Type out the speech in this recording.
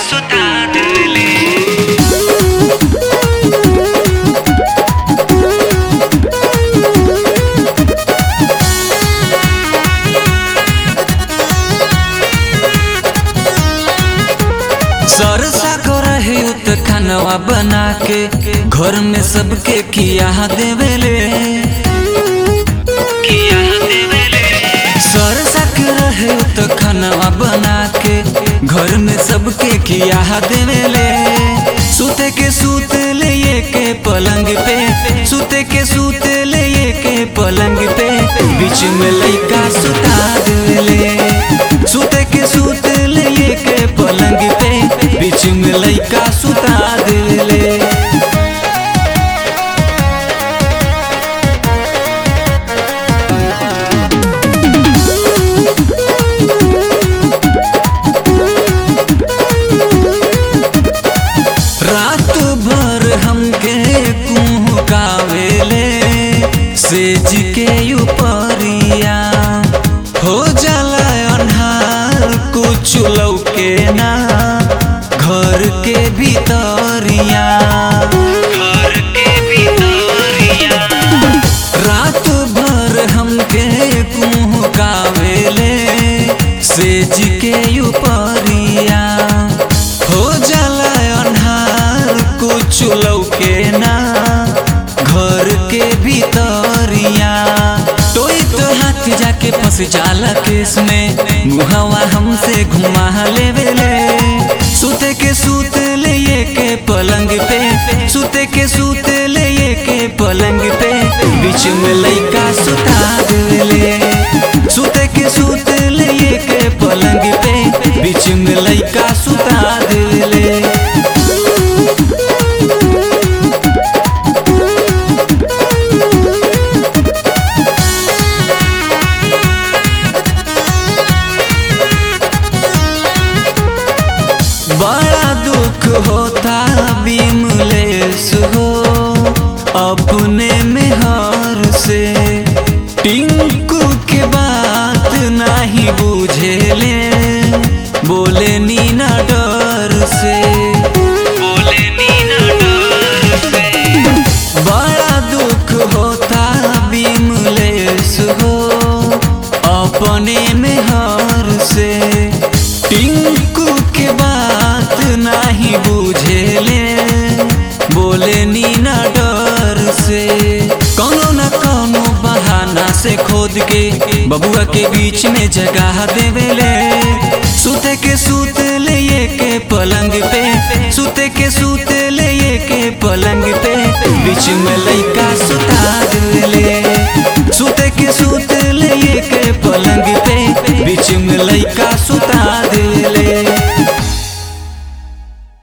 सुता देले सरसा कर रहे उत खानवा बना के घर में सबके किया देवेले किया देवेले सरसा के रहे उत खानवा बना के घर में सबके किया देवेले सूते के सूत ले के पलंग पे सूते के सूत ले के पलंग पे बीच में लइका सुता देवेले सूते के सूत ले के पलंग पे बीच में लइका सुता देवेले रात भर हमके कुहकावेले सेज के उपरिया हो जाला अन्हार कुछ लौके ना घर के भीतरिया घर के भीतरिया रात भर हमके कुहकावेले सेज के उपरिया हो जाला अन्हार कुछ लौके ना घर के भीतरिया तोई तो हाथ जाके फंस जाला केस में मुहवा हमसे घुमा लेवेले सूते के सूत ले के पलंग पे सूते के सूत ले के पलंग पे बीच में लइका सुता देवेले सूते के सूत ले के पलंग पे बीच में लइका सुता देवेले बड़ा दुख होता बिमलेस हो अपने में हार से टिंकू के बात नहीं बुझेले बोले नीना डर से बोले नीना डर से बड़ा दुख होता बिमलेस हो अपने में हार से टिंकू के बात नहीं बुझेले बोले नीना डर से कौनो न कौनो बहाना से खोद के बबुआ के बीच में जगह देवेले सूते के सूत ले के पलंग पे सूते के सूत ले के पलंग पे बीच में लइका सुता देवेले सूते के सूत